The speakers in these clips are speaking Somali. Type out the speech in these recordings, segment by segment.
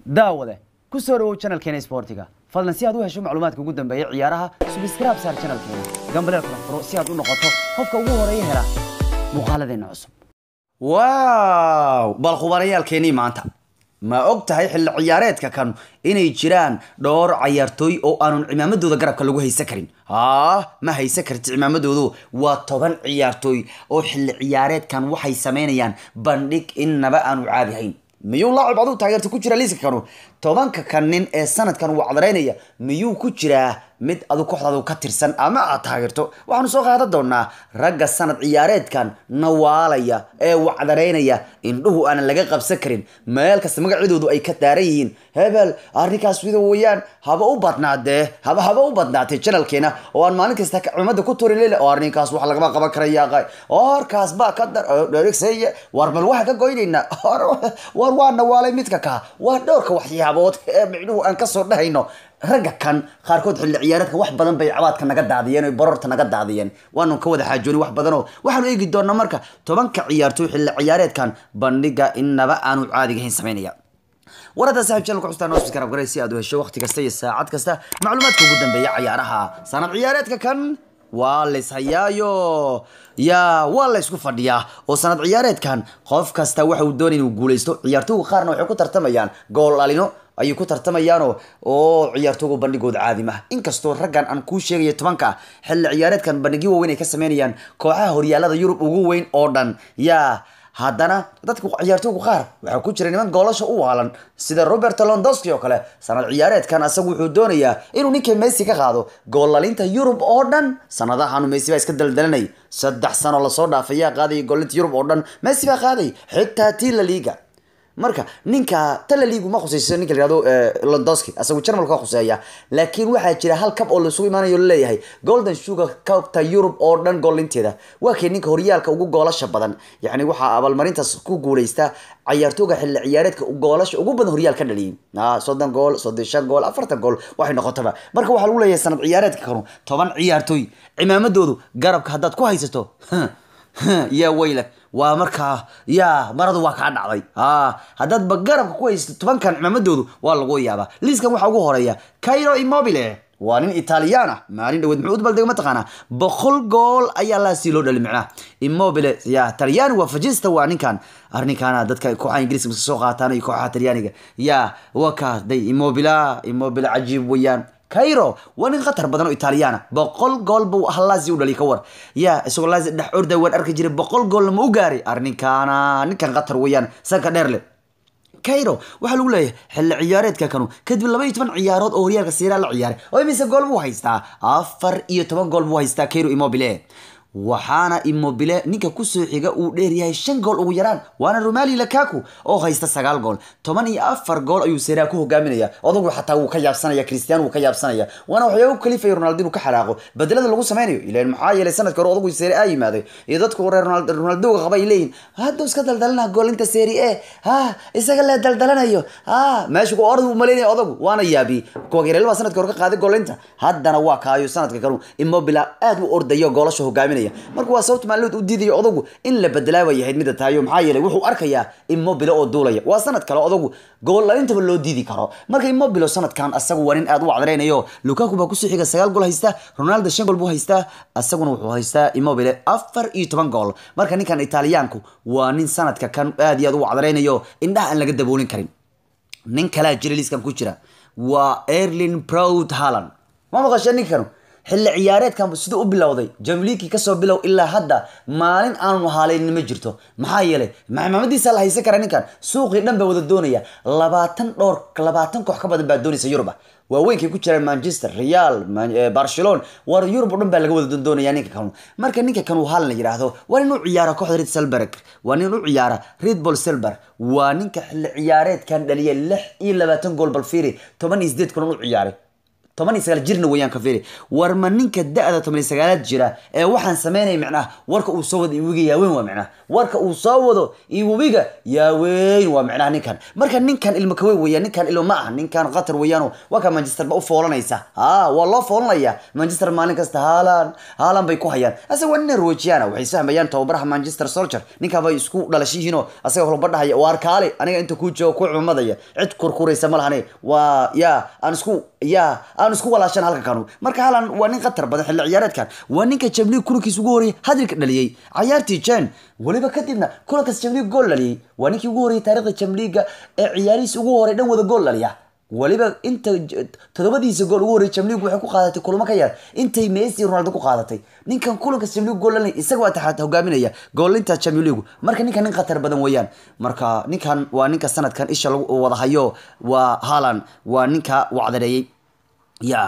daawade ku soo dhawow channelkeena sportiga fadlan si aad u hesho macluumaadka ugu dambeeya ciyaaraha subscribe saar channelkeena gambaleel kala furo si aad u noqoto qofka ugu horeeya hela muuqaaladeena cusub waaw bal khubarayaalkeenii maanta ma og tahay xilli ciyaareedka kan inay jiraan dhowr cayaartooy oo aanun cimaamadooda garabka lagu haysan karin haa ma haysan karti cimaamadoodu waa toban ciyaartooy oo xilli ciyaareedkan waxay samaynayaan bandhig innaba aanu caadi hayn miyuu laacib aduu taageerta ku jira liiska kanu tobanka kan nin ee sanadkan wacdaraynaya miyuu ku jiraa mid adu kooxdaadu ka tirsan ama aad taageerto waxaanu soo qaadan doonaa ragga sanad ciyaareedkan nawaalaya ee wacdaraynaya indhuhu aanan laga qabsan karin meel kasta magacyadoodu ay ka daaran yihiin hebel arrinkaas wida weeyaan haba u badnaadee haba haba u badnaatay janalkeena oo aan maalin kasta cimada ku turin lele oo arrinkaas wax lagama qaban karaya orkaas baa ka dar dheregseye war bal waxaan ka goynaynaa war waa nawaalay midka kaa waa dhowrka waxyaabood ee micnuhu aan kasoo dhahayno ragga kan qaarkood xilli ciyaareedka wax badan bay cabaadka naga daadiyeen o barorta naga daadiyeen waanu ka wada xaajooni wax badanoo waxaanu eegi doonaa marka tobanka ciyaartooy xilli ciyaareedkan bandhiga innaba aanu caadigahayn samaynaya warada saaxib channelka xustaan noo subscribe garay si aad u hesho waqti kasta iyo saacad kasta macluumaadka ugu dambeeya ciyaaraha sanad ciyaareedka kan waa layshayaayo yaa waa laysku fadhiyaa oo sanad ciyaareedkan qof kasta waxa uu doonay inuu guuleysto ciyaartooyga qaarna waxay ku tartamayaan gool dhalino ayay ku tartamayaano oo ciyaartoogu bandhigooda caadi maha inkastoo raggan aan kuu sheegayo tobanka ah xilli ciyaareedkan bandhigyo waaweyn ay ka sameynayaan kooxaha horyaalada yurub ugu weyn oo dhan yaa haddana dadka ciyaartooygu qaar waxaa ku jira niman goolasha u waalan sida robert londoski oo kale sanad ciyaareedkan asagu wuxuu doonayaa inuu ninka messi ka qaado goollalinta yurub oo dhan sanadahaanu messi baa iska daldalanay saddex sano lasoo dhaafayaa qaadaya goollalinta yurub oo dhan messi baa qaaday xitaa tii la liiga marka ninka talaliigu ma khusayso ninka la yihahdo londoski asagu jarmalka waa khuseeya laakiin waxaa jira hal kab oo laisugu imaanayo laleeyahay golden sugar kabta yurub oo dhan goolinteeda waa kay ninka horyaalka ugu goolasha badan yacni waxaa abaalmarintaas ku guuleysta cayaartooga xilli ciyaareedka goolasha ugu badan horyaal ka dhaliyay soddon gool soddon shan gool afartan gool waxay noqotaba marka waxaa lagu leeyahay sanad ciyaareedka kanu toban ciyaartooy cimaamadoodu garabka haddaad ku haysato yaa weyla waa markaa yaa maradu waa kaa dhacday haddaadba garabka ku haysato tobankan cimaamadoodu waa lagu yaabaa liiskan waxaa ugu horeeya cairo immobile waa nin italiyaan ah maalin dhaweed muxuu udbaldega mataqaanaa boqol gool ayaa laasii loo dhali micnaha immobile ya talyaani waa fajista waa ninkan arrinkaana dadka kooxaha ingiriiska soo qaataan iyo kooxaha talyaaniga ya waa kaa day immobila immobile cajiib weeyaan cairo waa nin khatar badan oo italiyaana boqol gool buu halaasi u dhaliy ka war ya isagoo laasi dhex orda waan arki jiray boqol goolna ma u gaaray arrinkaana ninkan khatar weeyaan sanka dheer le cairo waxaa lagu leeyahay xilli ciyaareedka kanu kadib laba iyo toban ciyaarood oo horyaalka siiraa la ciyaaray oo imise gool buu haystaa afar iyo toban gool buu haystaa cairo immobile waxaana immobile ninka kusoo xiga uu dheeryahay shan gool ugu yaraan waana romali lakaku oo haysta sagaal gool toban iyo afar gool ayuu seraa ku hogaaminaya odagu xataa wuu ka yaabsanaya cristian wuu ka yaabsanaya waana waxyaaba u kalifaya ronaldo inuu ka xanaaqo bedelada lagu sameynayo ilan maxaa yeelay sanadka hore odagu seri a yimaaday iyo dadku reer ronaldoga qaba ay leeyihin hadduu iska daldalana goolinta seri e ha isaga lee daldalanayo ha meesha ku orad uu maleynaya odagu waana yaabi kuwageerel baa sanadka hore ka qaaday goolinta haddana waa kaayo sanadka kanu immobila aad u ordayo goolasha hogaaminaya marka waa sababta maalmood u diidayo odagu in la bedelaaba yahayd mida tahayo maxaa yeelay wuxuu arkayaa immobile oo duulaya waa sanad kale odagu goolalintaba loo diidi karo marka immobile sanadkan asagu waa nin aad u wacdaraynayo lukaku baa kusoo xiga sagaal gool haystaa ronaldo shan gool buu haystaa asaguna wuxuu haystaa immobile afar iyo toban gool marka ninkan italiyaanku waa nin sanadka kan aad iyo aad u wacdaraynayo indhaha aan laga daboolin karin nin kalaa jira liiskan ku jira waa erlin proud halland ma maqashee ninkanu xilli ciyaareedkan siduu u bilowday jamliiki kasoo bilow ilaa hadda maalin aanu haalaynin ma jirto maxaa yeelay maamadiisa la haysan kara ninkan suuqii dhan baa wada doonaya labaatan dhowr labaatan koox ka badan baa doonaysa yuruba waaweynkay ku jiraan manchester real barcelona war yurub o dhan baa laga wada doonaya ninka kanu marka ninka kan uu haalan la yidhaahdo waa nin u ciyaara kooxda red selberg waa nin u ciyaara red ball selber waa ninka xilli ciyaareedkan dhaliya lix iyo labaatan gool balfiri toban iyo sideed kulan u ciyaaray toban iyo sagaal jirna weeyaan ka fiiri war ma ninka da-da toban iyo sagaalaad jira ee waxaan sameynaya micnaha warka uu soo wado iwiga yaaweyn waa micnaha warka uu soo wado iwiga yaaweyn waa micnaha ninkan marka ninkan ilmo kawe weeyaan ninkan ilmo ma ah ninkan qatar weeyaano waa ka manchester ba u foolanaysa ha waa loo foolanaya manchester maalin kasta haalan haalan bay ku hayaan asaga waa nin norwejiana waxay isfahmayaan tababaraha manchester soldier ninkaa bay isku dhalashiyihiinoo asaga holba dhahaya waar kaale aniga inta kuu joogo ku cumadaya cid kurkuraysa ma lahane waa ya aan isku ya aan isku walaashan halka kanu marka haalan waa nin khatar badan xilli ciyaareedkan waa ninka jamliig kulankiisa ugu horreeyay hadalka dhaliyey cayaartii jen weliba kadibna kulankaas jamliig gool dhaliyey waa ninkii ugu horreeyay taarikhda jamliiga ee ciyaarihiisa ugu horey dhan wada gool dhaliya weliba inta todobadiisa gool ugu horreeyay jamliigu waxay ku qaadatay kulamo ka yar intay messi ronaldo ku qaadatay ninkan kulankaas jamliigu gool dhalinay isaga waa taxaata hogaaminaya goolinta jamliigu marka ninkan nin khatar badan weeyaan marka ninkan waa ninka sanadkan isha lagu wada hayo waa haalan waa ninka wacdareeyey ya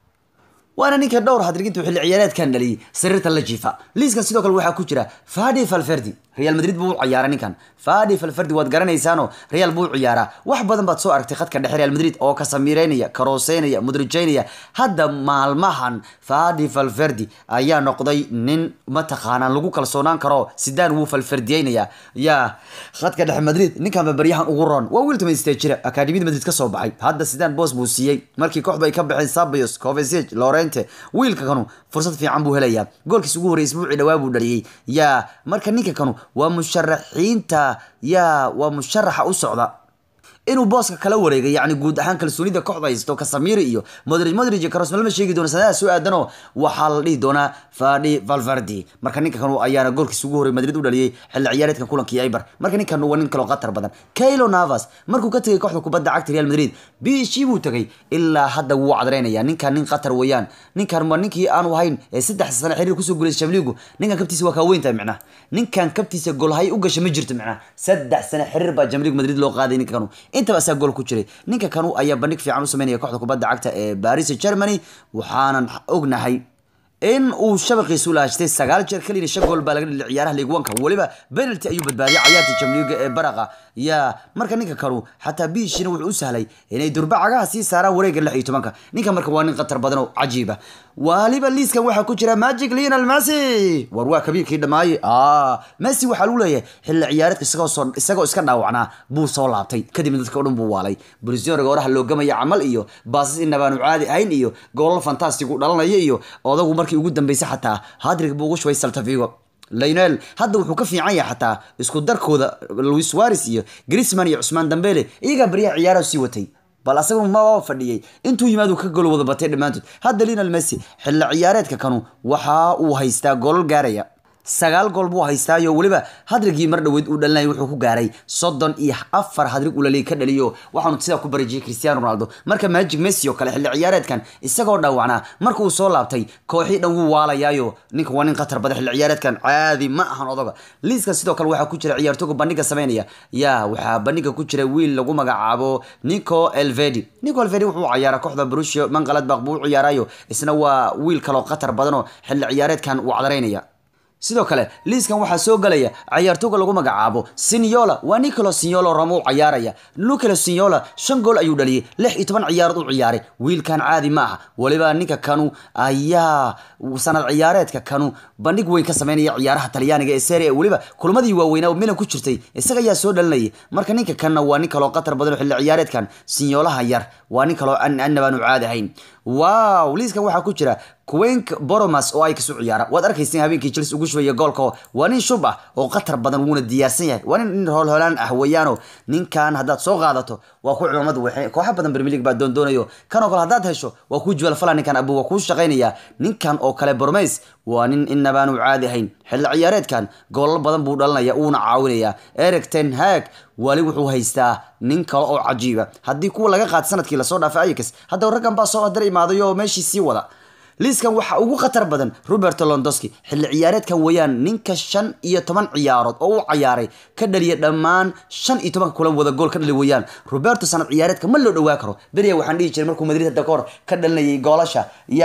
waana ninka dhowr hadrigintu xilli ciyaareedkan dhaliyay sariirta la jiifa liiskan sidoo kale waxaa ku jira fadi falferdi real madrid buu u ciyaaray ninkan fadi falferdi waad garanaysaano real buu u ciyaaraa wax badan baad soo aragtay khadka dhexe real madrid oo kasamireynaya karooseynaya mudrijeynaya hadda maalmahan fadi falferdi ayaa noqday nin mataqaanaan lagu kalsoonaan karo sidaan wuu falferdiyeynaya ya khadka dhexe madrid ninkanba baryahan ugu roon waa wiil tumaystee jira akademiyada madrid ka soo baxay hadda sidaan boos buu siiyey markii kooxdu ay ka baxeen sabios covesage lorente wiilka kanu fursad fiican buu helayaa goolkiis ugu horreeyay isbuucii dhawaa buu dhaliyey yaa marka ninka kanu waa musharaxiinta yaa waa musharaxa u socda inuu booska kala wareegay yani guud ahaan kalsoonida kooxda haysto kasamiri iyo modric modric iyo karos malma sheegi doona sanadaha soo aadanoo waxaa la dhihi doonaa fadi valverdi marka ninka kanu ayaana goolkiisa ugu horreey madrid u dhaliyey xilli ciyaareedkan kulankii eibar marka ninkan waa nin kaloo khatar badan kaylo navas markuu ka tegay kooxda kubadda cagta real madrid bishii buu tegay ilaa hadda wuu cadreynaya ninkan nin khatar weeyaan ninkan waa ninkii aanu ahayn ee saddex sano xiriir kusoo guulaysa shamliigu ninkan kabtiisa waa kaa weyntahay micnaha ninkan kabtiisa golhay u gasha ma jirto micnaha saddex sano xiriir baa jamliig madrid loo qaaday ninka kanu intaba asaa gool ku jiray ninka kanu ayaa bandhig fiican u sameynaya kooxda kubadda cagta ee baris germany waxaanan ognahay in uu shabaqiisu laashtay sagaal jeer kaliya shan gool baa laga dhilay ciyaaraha league one-ka weliba penalty ayuu badbaadiyay cayaartii jamliiga ee baraqa ya marka ninka kanu xataa biishina wuxuu u sahlay inay durba cagaha sii saaraan wareegga lix iyo tobanka ninka marka waa nin khatar badan oo cajiiba waliba liiskan waxaa ku jira magic lionel messi war waa kabiirkii dhamaaye messi waxaa lagu leeyahay xilli ciyaareedka isagoo soo isagoo iska dhaawacnaa buu soo laabtay kadibna dadka o dhan buu waalay brisoriga oraha loo gamaya camal iyo baasas inabaanu caadi ahayn iyo goolal fantastic u dhalanaya iyo odagu markii ugu dambeysay xataa hadrig buu ugu shubay saltavigo lionel hadda wuxuu ka fiican yahay xataa isku darkooda louis suares iyo grisman iyo cusmaan dambele iyagaa baryaha ciyaaraha sii watay bal asagu ma fadhiyey intuu yimaadu ka gol wada batay dhammaantood hadda lionel messi xilli ciyaareedka kanu waxa uu haystaa golol gaaraya sagaal gool buu haystaayo weliba hadrigii mar dhaweyd uu dhalinaya wuxuu ku gaaray soddon iyo afar hadrig ulali ka dhaliyo waxaanu sidaa ku barijiyay cristiano ronaldo marka magic messi oo kale xilli ciyaareedkan isagoo dhaawacnaa marka uu soo laabtay kooxii dhan wuu waalayaayo ninka waa nin khatar badan xilli ciyaareedkan caadi ma ahan odoga liiskan sidoo kale waxaa ku jira ciyaartooga bandhiga sameynaya yaa waxaa bandhiga ku jira wiil lagu magacaabo nico elvedi nico elvedi wuxuu ciyaaraa kooxda brusio mangaladbaq buu u ciyaarayo isna waa wiil kaloo khatar badanoo xilli ciyaareedkan uu cadaraynaya sidoo kale liiskan waxaa soo galaya cayaartooga lagu magacaabo sinyola waa nicolo sinyolo roma u cayaaraya nicolo sinyola shan gool ayuu dhaliyay lix iyo toban ciyaarood u ciyaaray wiilkan caadi ma aha weliba ninka kanu ayaa sanad ciyaareedka kanu bandhig weyn ka sameynaya ciyaaraha talyaaniga ee serie weliba kulmadii waaweynaa oo milan ku jirtay isaga ayaa soo dhalinayay marka ninka kanna waa nin kaloo khatar badan oo xilli ciyaareedkan sinyolaha yar waa nin kaloo annabaanu caadi ahayn wow liiskan waxaa ku jira quenk boromas oo ay kasu ciyaara waad arkaysa habeenkii chelsea ugu shubaya goolka waa nin shub ah oo khatar badan wuuna diyaarsan yahay waa nin hoolhoolaan ah weeyaano ninkan haddaad soo qaadato waa ku cumamad wexe kooxa badan premier league baa doondoonayo kan oo kale haddaad hesho waa kuu jibal fala ninkan abu waa kuu shaqaynaya ninkan oo kale bormes waa nin inabaanu caadi ahayn xilli ciyaareedkan goolal badan buu dhalinaya uuna caawinaya eric ten hag wali wuxuu haystaa nin kale oo cajiiba haddii kuwa laga qaad sanadkii lasoo dhaafay ayax hadda raggan baa soo hadar imaaday oo meeshii sii wada liiskan waxaa ugu khatar badan roberto londoski xilli ciyaareedkan weeyaan ninka shan iyo toban ciyaarood oo u cayaaray ka dhaliya dhammaan shan iyo tobanka kulan wada gool ka dhali weeyaan roberto sanad ciyaareedka ma loo dhawaa karo beriya waxaan dhihi jiray markuu madrid hadda kahor ka dhalinayay goolasha yaa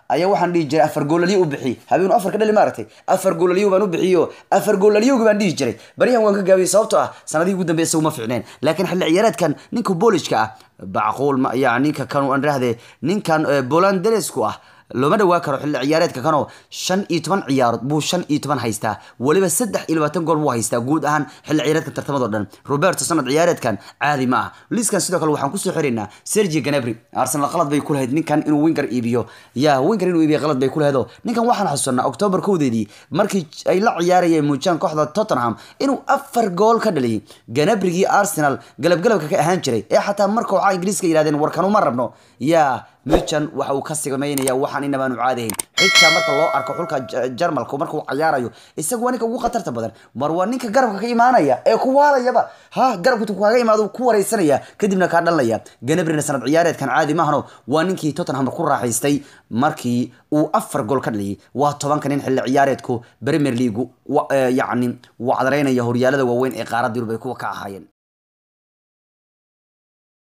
ayaa waxaan dhihi jiray afar goolalyo u bixi habeenu afar ka dhali maaragtay afar goolalyo baan u bixiyo afar goolalyogi baan dhihi jiray baryahan waan ka gaabiyey sababtoo ah sanadihii ugu dambeya isagu ma fiicneen laakiin xilli ciyaareedkan ninka booliska ah bacquul ma ya ninka kan aan rahde ninkan bolandelesku ah looma dhawaa karo xilli ciyaareedka kanoo shan iyo toban ciyaarood buu shan iyo toban haystaa weliba saddex iyo labaatan gool buu haystaa guud ahaan xilli ciyaareedka tartamado dhan roberto sanad ciyaareedkan caadi ma ah liiskan sidoo kale waxaan kusoo xiraynaa sergi ganabri arsenal qalad bay ku lahayd ninkan inuu winger iibiyo ya winger inuu iibiyo qalad bay ku lahayd oo ninkan waxaan xasuusanaa october kowdeedii markii ay la ciyaarayeen muujaan kooxda tottenham inuu afar gool ka dhaliyay ganabrigii arsenal galabgalabka ka ahaan jiray ee xataa marka waxaa ingiriiska yidhahdeen warkanu ma rabno ya mujan waxa uu ka sigmaynaya waxaan inabaanu caadahayn xitaa marka loo arko xulka jarmalka marka uu cayaarayo isagu waa ninka ugu khatarta badan mar waa ninka garabka ka imaanaya ee ku waalayaba ha garabka kaaga imaado ku wareysanaya kadibna kaa dhalanaya ganabrina sanad ciyaareedkan caadi maahano waa ninkii tottenham ku raaxaystay markii uu afar gool ka dhaliyay waa tobanka nin xilli ciyaareedku premier league yacni wacdareynaya horyaalada waaweyn ee qaaradda yurub ay kuwa ka ahaayeen